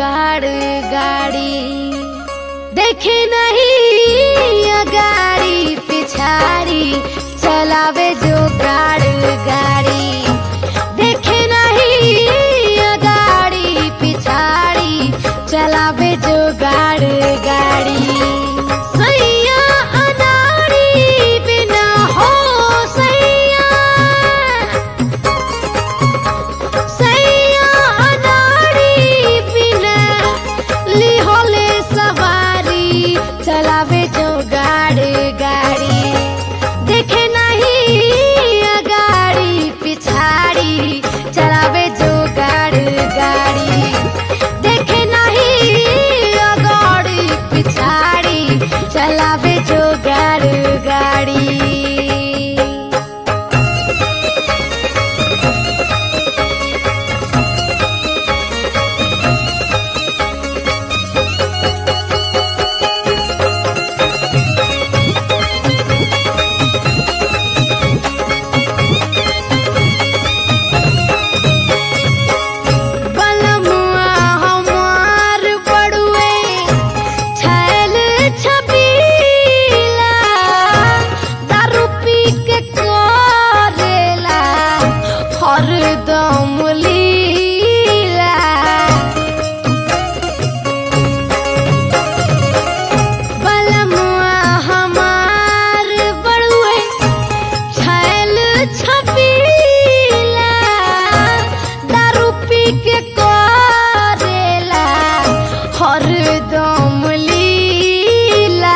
जुगाड़ गाड़ी देखे नहीं गाड़ी पिछाड़ी चलावे जुगाड़ गाड़ी देखे नहीं गाड़ी पिछाड़ी चलावे जुगाड़ गाड़ी सैया अनाड़ी बिना हो सैया सैया अनाड़ी बिना लिहोले सवारी चलावे जो गाड़ी गाड़ी देखे नहीं गाड़ी पिछाड़ी चलावे जो गाड़ी गाड़ी देखे नहीं गाड़ी पिछाड़ी चलावे जो गाड़ी गाड़ी बलमुआ हमार बड़ुए छैल छबीला दारू पी के करेला हरदम लीला बलमुआ हमार बड़ुए छैल छबीला दारू पी के करेला हरदम लीला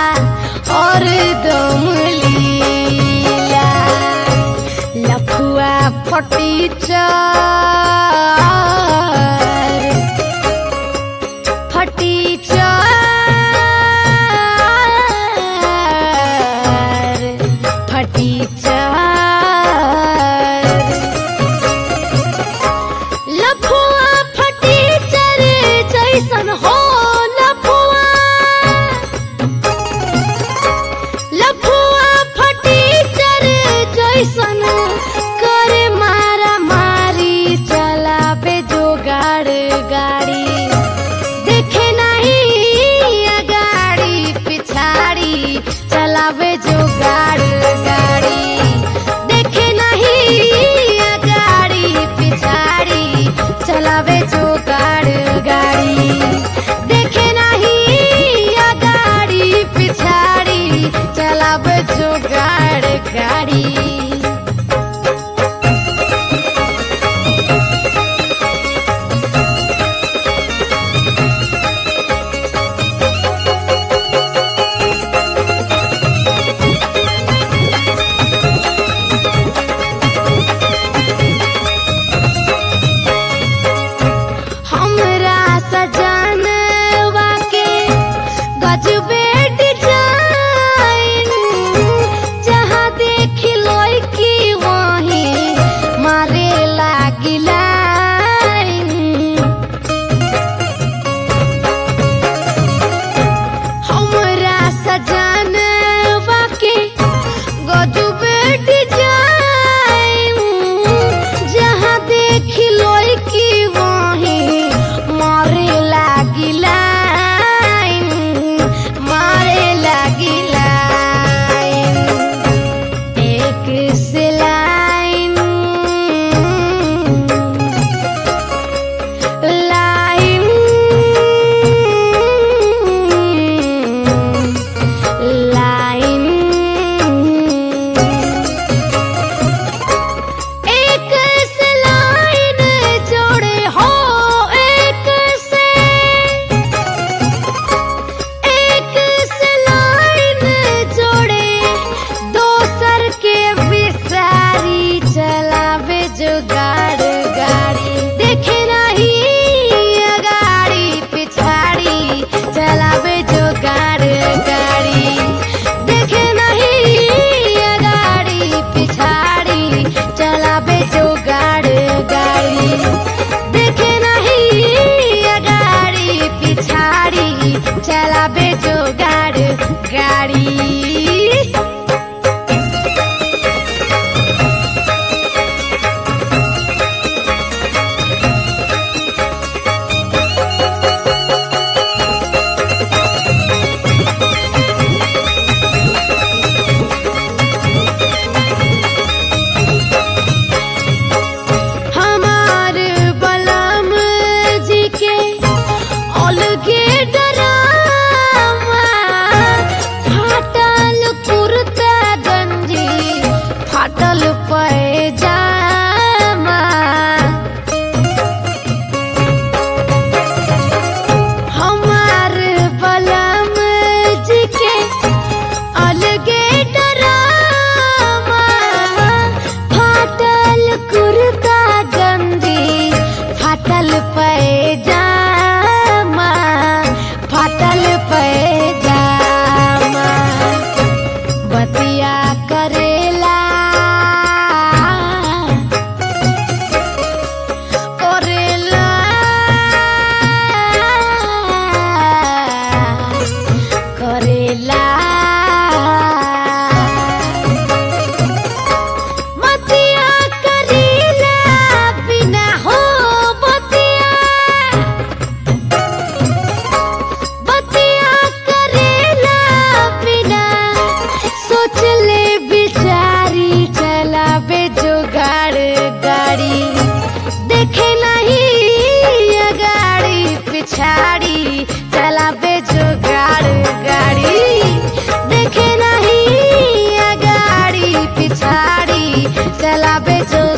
हरदम लीला लफुआ फटी चार फटी चार फटी चार लफुआ फटी चर जैसन हो लफुआ लफुआ फटी चर जैसन करे मारा मारी चलावे जोगाड़ गाड़ी देखे नहीं गाड़ी पिछाड़ी चलावे जोगाड़ गाड़ी देखे नहीं गाड़ी पिछाड़ी चलावे जोगाड़ गाड़ी देखे नहीं गाड़ी पिछाड़ी चलावे जोगाड़ गाड़ी हमरा सजनवा के गजबे डिजाइन जहाँ देख लो सोचले बिचारी चलावे जुगाड़ गाड़ी देखे नहीं गाड़ी पिछाड़ी चलावे जुगाड़ गाड़ी देखे नहीं गाड़ी पिछाड़ी चलावे जो